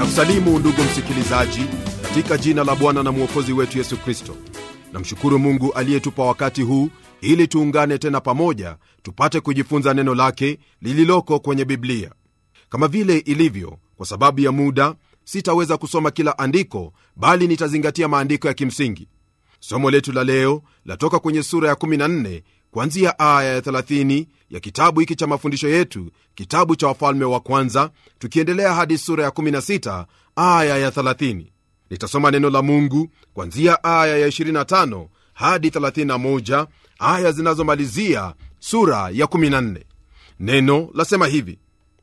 na kusalimu ndugu msikilizaji katika jina la bwana na mwokozi wetu yesu kristo namshukuru mungu aliyetupa wakati huu ili tuungane tena pamoja tupate kujifunza neno lake lililoko kwenye biblia kama vile ilivyo kwa sababu ya muda sitaweza kusoma kila andiko bali nitazingatia maandiko ya kimsingi somo letu la leo latoka kwenye sura ya 14 kuanzia aya ya 30 ya kitabu hiki cha mafundisho yetu kitabu cha wafalme wa kwanza tukiendelea hadi sura ya 16 aya ya 30 nitasoma neno la mungu kuanzia aya ya 25 hadi 31 aya zinazomalizia sura ya 14 neno lasema hivi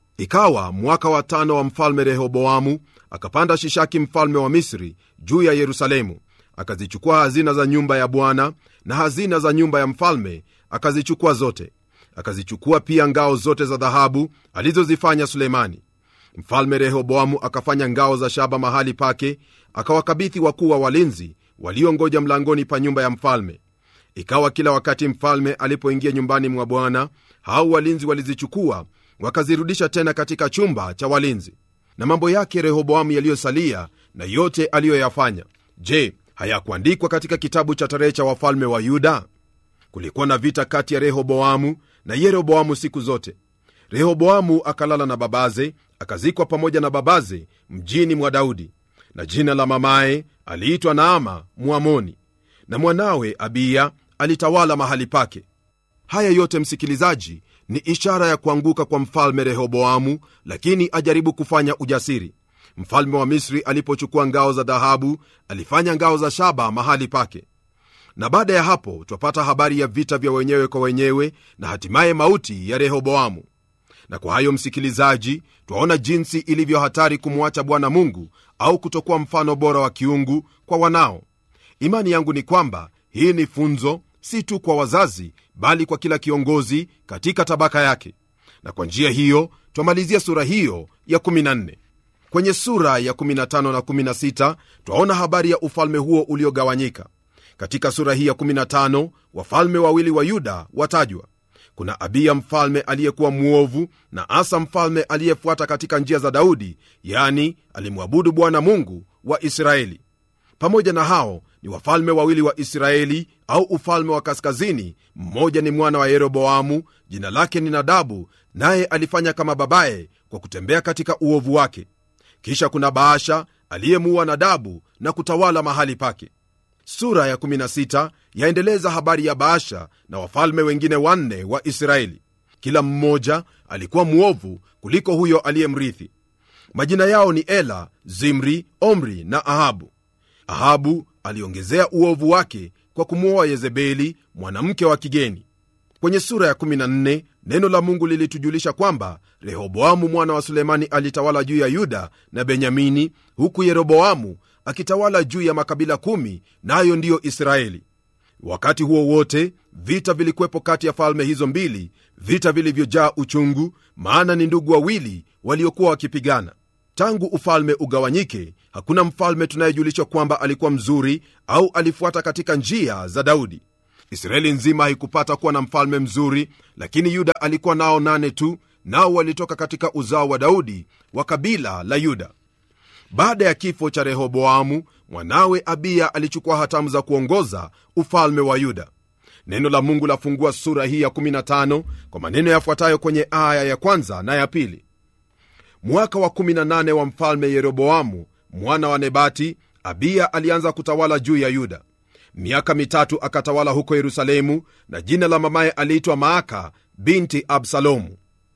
ikawa mwaka wa tano wa mfalme rehoboamu akapanda shishaki mfalme wa misri juu ya yerusalemu akazichukua hazina za nyumba ya bwana na hazina za nyumba ya mfalme akazichukua zote akazichukua pia ngao zote za dhahabu alizozifanya sulemani mfalme rehoboamu akafanya ngao za shaba mahali pake akawakabithi wakuu wa walinzi waliongoja mlangoni pa nyumba ya mfalme ikawa kila wakati mfalme alipoingia nyumbani mwa bwana hao walinzi walizichukua wakazirudisha tena katika chumba cha walinzi na mambo yake rehoboamu yaliyosalia na yote aliyoyafanya je hayakuandikwa katika kitabu cha tarehe cha wafalme wa yuda kulikuwa na vita kati ya rehoboamu na yeroboamu siku zote rehoboamu akalala na babaze akazikwa pamoja na babaze mjini mwa daudi na jina la mamaye aliitwa naama mwamoni na mwanawe abiya alitawala mahali pake haya yote msikilizaji ni ishara ya kuanguka kwa mfalme rehoboamu lakini ajaribu kufanya ujasiri mfalme wa misri alipochukua ngao za dhahabu alifanya ngao za shaba mahali pake na baada ya hapo twapata habari ya vita vya wenyewe kwa wenyewe na hatimaye mauti ya rehoboamu na kwa hayo msikilizaji twaona jinsi ilivyo hatari kumwacha bwana mungu au kutokuwa mfano bora wa kiungu kwa wanao imani yangu ni kwamba hii ni funzo si tu kwa wazazi bali kwa kila kiongozi katika tabaka yake na kwa njia hiyo twamalizia sura hiyo ya 14 kwenye sura ya 15 na 16 twaona habari ya ufalme huo uliogawanyika katika sura hii ya 15 wafalme wawili wa yuda watajwa kuna abiya mfalme aliyekuwa mwovu na asa mfalme aliyefuata katika njia za daudi yani alimwabudu bwana mungu wa israeli pamoja na hao ni wafalme wawili wa israeli au ufalme wa kaskazini mmoja ni mwana wa yeroboamu jina lake ni nadabu naye alifanya kama babaye kwa kutembea katika uovu wake kisha kuna baasha aliyemuua nadabu na kutawala mahali pake sura ya 16 yaendeleza habari ya baasha na wafalme wengine wanne wa israeli kila mmoja alikuwa mwovu kuliko huyo aliyemrithi majina yao ni ela zimri omri na ahabu ahabu aliongezea uovu wake kwa kumwoa yezebeli mwanamke wa kigeni kwenye sura ya 14 neno la mungu lilitujulisha kwamba rehoboamu mwana wa sulemani alitawala juu ya yuda na benyamini huku yeroboamu akitawala juu ya makabila kumi nayo na ndiyo israeli wakati huo wote vita vilikuwepo kati ya falme hizo mbili vita vilivyojaa uchungu maana ni ndugu wawili waliokuwa wakipigana tangu ufalme ugawanyike hakuna mfalme tunayejulishwa kwamba alikuwa mzuri au alifuata katika njia za daudi israeli nzima haikupata kuwa na mfalme mzuri lakini yuda alikuwa nao nane tu nao walitoka katika uzao wa daudi wa kabila la yuda baada ya kifo cha rehoboamu mwanawe abiya alichukua hatamu za kuongoza ufalme wa yuda neno la mungu lafungua sura hii ya 15 kwa maneno yafuatayo kwenye aya ya kwanza na ya pili mwaka wa 18 wa mfalme yeroboamu mwana wa nebati abiya alianza kutawala juu ya yuda miaka mitatu akatawala huko yerusalemu na jina la mamaye aliitwa maaka binti absalomu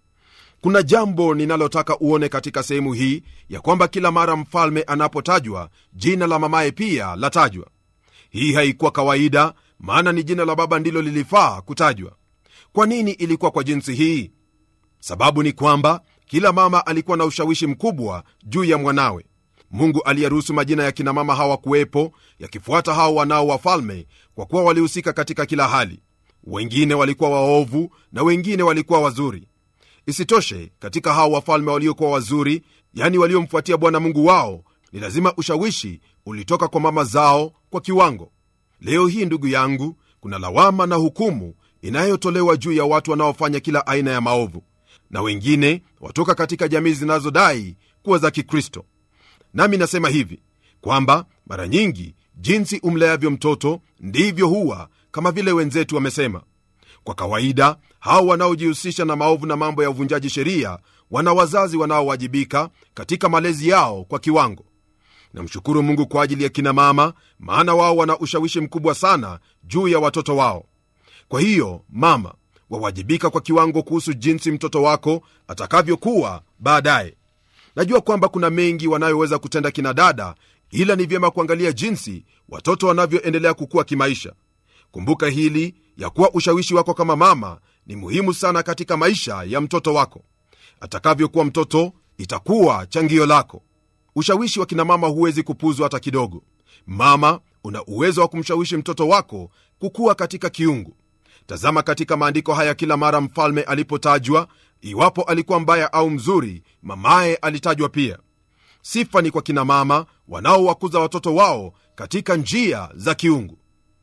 kuna jambo ninalotaka uone katika sehemu hii ya kwamba kila mara mfalme anapotajwa jina la mamaye pia latajwa hii haikuwa kawaida maana ni jina la baba ndilo lilifaa kutajwa kwa nini ilikuwa kwa jinsi hii sababu ni kwamba kila mama alikuwa na ushawishi mkubwa juu ya mwanawe mungu aliyeruhusu majina ya kinamama hawa kuwepo yakifuata hao wanao wafalme kwa kuwa walihusika katika kila hali wengine walikuwa waovu na wengine walikuwa wazuri isitoshe katika hao wafalme waliokuwa wazuri yani waliomfuatia bwana mungu wao ni lazima ushawishi ulitoka kwa mama zao kwa kiwango leo hii ndugu yangu kuna lawama na hukumu inayotolewa juu ya watu wanaofanya kila aina ya maovu na wengine watoka katika jamii zinazodai kuwa za kikristo nami nasema hivi kwamba mara nyingi jinsi umleavyo mtoto ndivyo huwa kama vile wenzetu wamesema kwa kawaida hao wanaojihusisha na maovu na mambo ya uvunjaji sheria wana wazazi wanaowajibika katika malezi yao kwa kiwango namshukuru mungu kwa ajili ya kina mama maana wao wana ushawishi mkubwa sana juu ya watoto wao kwa hiyo mama wawajibika kwa kiwango kuhusu jinsi mtoto wako atakavyokuwa baadaye najua kwamba kuna mengi wanayoweza kutenda kina dada ila ni vyema kuangalia jinsi watoto wanavyoendelea kukua kimaisha kumbuka hili ya kuwa ushawishi wako kama mama ni muhimu sana katika maisha ya mtoto wako atakavyokuwa mtoto itakuwa changio lako ushawishi wa kinamama huwezi kupuzwa hata kidogo mama una uwezo wa kumshawishi mtoto wako kukuwa katika kiungu tazama katika maandiko haya kila mara mfalme alipotajwa iwapo alikuwa mbaya au mzuri mamaye alitajwa pia sifa ni kwa kina mama wanaowakuza watoto wao katika njia za kiungu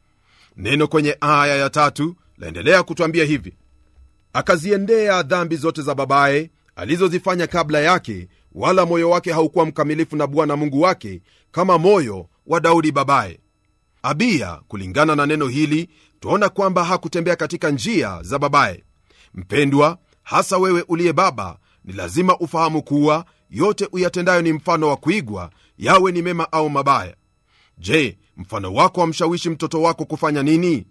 neno kwenye aya ya tatu laendelea kutwambia hivi akaziendea dhambi zote za babaye alizozifanya kabla yake wala moyo wake haukuwa mkamilifu na bwana mungu wake kama moyo wa daudi babaye abiya kulingana na neno hili twaona kwamba hakutembea katika njia za babaye mpendwa hasa wewe uliye baba ni lazima ufahamu kuwa yote uyatendayo ni mfano wa kuigwa yawe ni mema au mabaya je mfano wako wamshawishi mtoto wako kufanya nini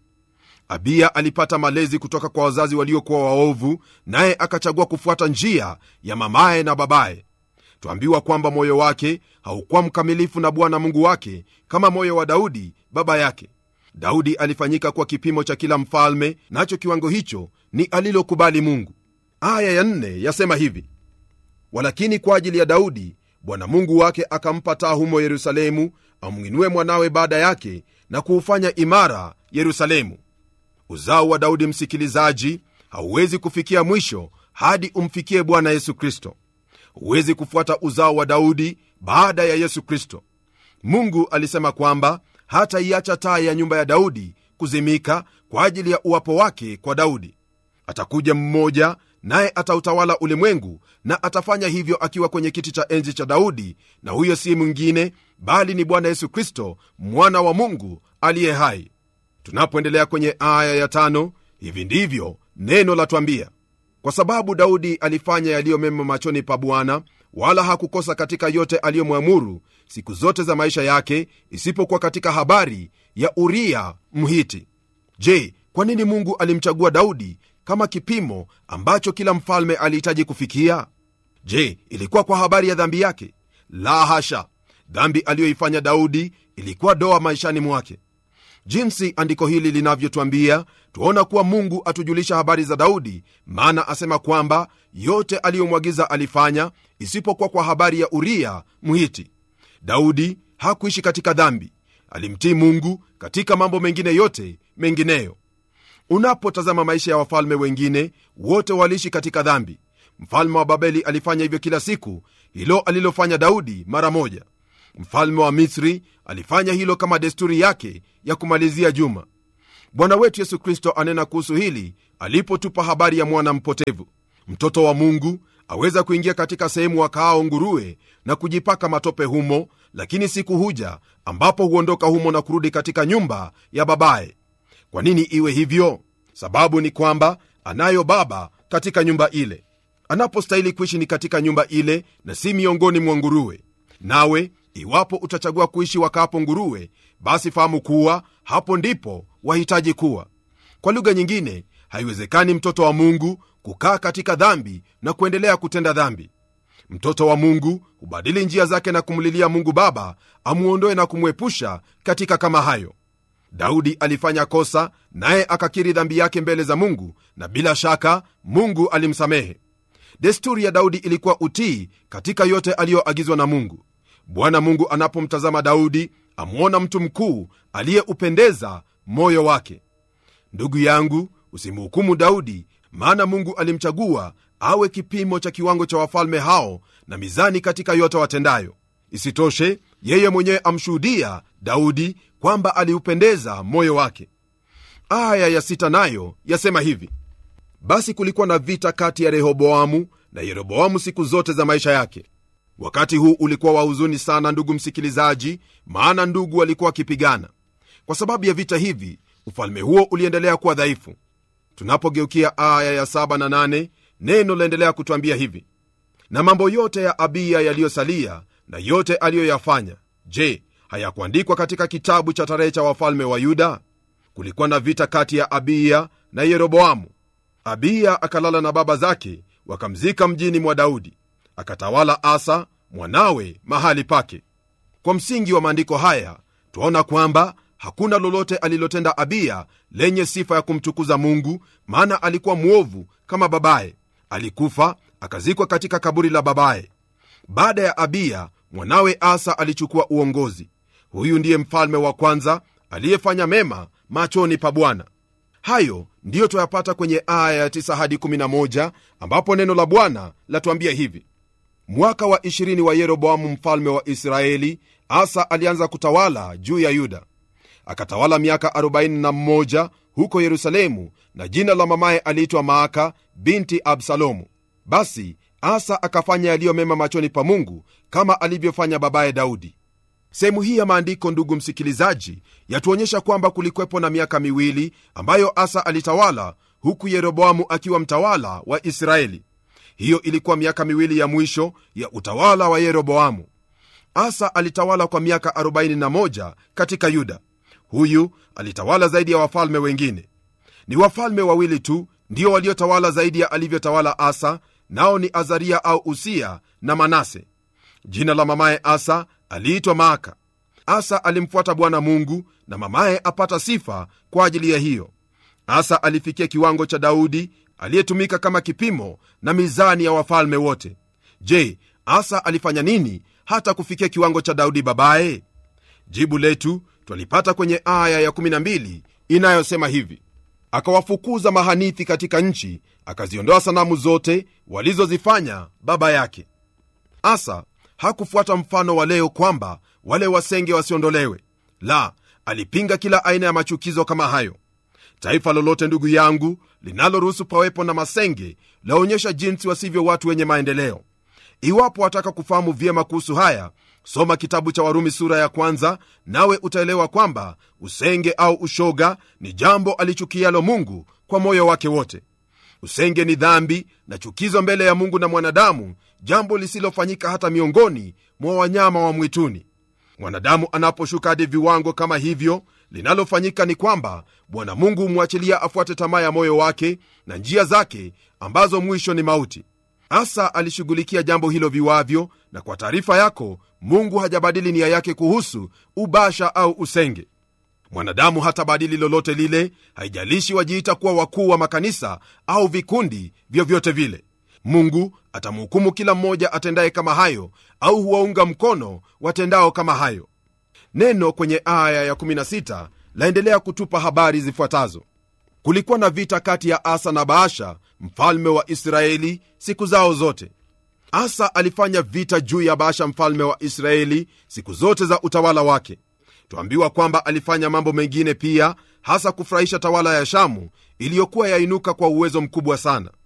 abiya alipata malezi kutoka kwa wazazi waliokuwa waovu naye akachagua kufuata njia ya mamaye na babaye twambiwa kwamba moyo wake haukuwa mkamilifu na bwana mungu wake kama moyo wa daudi baba yake daudi alifanyika kwa kipimo cha kila mfalme nacho kiwango hicho ni alilokubali mungu aya ya nne yasema hivi walakini kwa ajili ya daudi bwana mungu wake akampa taa humo yerusalemu amwinue mwanawe baada yake na kuufanya imara yerusalemu uzao wa daudi msikilizaji hauwezi kufikia mwisho hadi umfikie bwana yesu kristo huwezi kufuata uzao wa daudi baada ya yesu kristo mungu alisema kwamba hataiacha taa ya nyumba ya daudi kuzimika kwa ajili ya uwapo wake kwa daudi atakuja mmoja naye atautawala ulimwengu na atafanya hivyo akiwa kwenye kiti cha enzi cha daudi na huyo si mwingine bali ni bwana yesu kristo mwana wa mungu aliye hai tunapoendelea kwenye aya ya tano hivi ndivyo neno latwambia kwa sababu daudi alifanya yaliyo mema machoni pa bwana wala hakukosa katika yote aliyomwamuru siku zote za maisha yake isipokuwa katika habari ya uria mhiti je kwa nini mungu alimchagua daudi kama kipimo ambacho kila mfalme alihitaji kufikia je ilikuwa kwa habari ya dhambi yake la hasha dhambi aliyoifanya daudi ilikuwa doa maishani mwake jinsi andiko hili linavyotwambia twaona kuwa mungu atujulisha habari za daudi maana asema kwamba yote aliyomwagiza alifanya isipokuwa kwa habari ya uria mhiti daudi hakuishi katika dhambi alimtii mungu katika mambo mengine yote mengineyo unapotazama maisha ya wafalme wengine wote waliishi katika dhambi mfalme wa babeli alifanya hivyo kila siku hilo alilofanya daudi mara moja mfalme wa misri alifanya hilo kama desturi yake ya kumalizia juma bwana wetu yesu kristo anena kuhusu hili alipotupa habari ya mwana mpotevu mtoto wa mungu aweza kuingia katika sehemu wakaao nguruwe na kujipaka matope humo lakini siku huja ambapo huondoka humo na kurudi katika nyumba ya babaye kwa nini iwe hivyo sababu ni kwamba anayo baba katika nyumba ile anapostahili kuishi ni katika nyumba ile na si miongoni mwa nguruwe nawe iwapo utachagua kuishi wakaapo nguruwe basi fahamu kuwa hapo ndipo wahitaji kuwa kwa lugha nyingine haiwezekani mtoto wa mungu kukaa katika dhambi na kuendelea kutenda dhambi mtoto wa mungu hubadili njia zake na kumlilia mungu baba amwondoe na kumwepusha katika kama hayo daudi alifanya kosa naye akakiri dhambi yake mbele za mungu na bila shaka mungu alimsamehe desturi ya daudi ilikuwa utii katika yote aliyoagizwa na mungu bwana mungu anapomtazama daudi amwona mtu mkuu aliyeupendeza moyo wake ndugu yangu usimhukumu daudi maana mungu alimchagua awe kipimo cha kiwango cha wafalme hao na mizani katika yote watendayo isitoshe yeye mwenyewe amshuhudia daudi kwamba aliupendeza moyo wake aya ya sita nayo yasema hivi basi kulikuwa na vita kati ya rehoboamu na yeroboamu siku zote za maisha yake wakati huu ulikuwa wa huzuni sana ndugu msikilizaji maana ndugu walikuwa wakipigana kwa sababu ya vita hivi ufalme huo uliendelea kuwa dhaifu tunapogeukia aya ya 7 na 8 neno laendelea kutwambia hivi na mambo yote ya abiya yaliyosalia na yote aliyoyafanya je hayakuandikwa katika kitabu cha tarehe cha wafalme wa yuda kulikuwa na vita kati ya abiya na yeroboamu abiya akalala na baba zake wakamzika mjini mwa daudi akatawala asa mwanawe mahali pake kwa msingi wa maandiko haya twaona kwamba hakuna lolote alilotenda abiya lenye sifa ya kumtukuza mungu maana alikuwa mwovu kama babaye alikufa akazikwa katika kaburi la babaye baada ya abiya mwanawe asa alichukua uongozi huyu ndiye mfalme wa kwanza aliyefanya mema machoni pa bwana hayo ndiyo twayapata kwenye aya ya 9 hadi 11 ambapo neno la bwana latuambia hivi mwaka wa 20 wa yeroboamu mfalme wa israeli asa alianza kutawala juu ya yuda akatawala miaka 41 huko yerusalemu na jina la mamaye aliitwa maaka binti absalomu basi asa akafanya yaliyo mema machoni pa mungu kama alivyofanya babaye daudi sehemu hii ya maandiko ndugu msikilizaji yatuonyesha kwamba kulikwepo na miaka miwili ambayo asa alitawala huku yeroboamu akiwa mtawala wa israeli hiyo ilikuwa miaka miwili ya mwisho ya utawala wa yeroboamu asa alitawala kwa miaka 41 katika yuda huyu alitawala zaidi ya wafalme wengine ni wafalme wawili tu ndio waliotawala zaidi ya alivyotawala asa nao ni azaria au usia na manase jina la mamaye asa aliitwa maaka asa alimfuata bwana mungu na mamaye apata sifa kwa ajili ya hiyo asa alifikia kiwango cha daudi aliyetumika kama kipimo na mizani ya wafalme wote je asa alifanya nini hata kufikia kiwango cha daudi babaye jibu letu twalipata kwenye aya ya 12 inayosema hivi akawafukuza mahanithi katika nchi akaziondoa sanamu zote walizozifanya baba yake asa hakufuata mfano wa leo kwamba wale wasenge wasiondolewe la alipinga kila aina ya machukizo kama hayo taifa lolote ndugu yangu linaloruhusu pawepo na masenge laonyesha jinsi wasivyo watu wenye maendeleo iwapo wataka kufahamu vyema kuhusu haya soma kitabu cha warumi sura ya kwanza nawe utaelewa kwamba usenge au ushoga ni jambo alichukialo mungu kwa moyo wake wote usenge ni dhambi na chukizo mbele ya mungu na mwanadamu jambo lisilofanyika hata miongoni mwa wanyama wa mwituni mwanadamu anaposhuka hadi viwango kama hivyo linalofanyika ni kwamba bwana mungu humwachilia afuate tamaa ya moyo wake na njia zake ambazo mwisho ni mauti asa alishughulikia jambo hilo viwavyo na kwa taarifa yako mungu hajabadili nia yake kuhusu ubasha au usenge mwanadamu hatabadili lolote lile haijalishi wajiita kuwa wakuu wa makanisa au vikundi vyovyote vile mungu atamhukumu kila mmoja atendaye kama hayo au huwaunga mkono watendao kama hayo neno kwenye aya ya16 laendelea kutupa habari zifuatazo kulikuwa na vita kati ya asa na baasha mfalme wa israeli siku zao zote asa alifanya vita juu ya baasha mfalme wa israeli siku zote za utawala wake twambiwa kwamba alifanya mambo mengine pia hasa kufurahisha tawala ya shamu iliyokuwa yainuka kwa uwezo mkubwa sana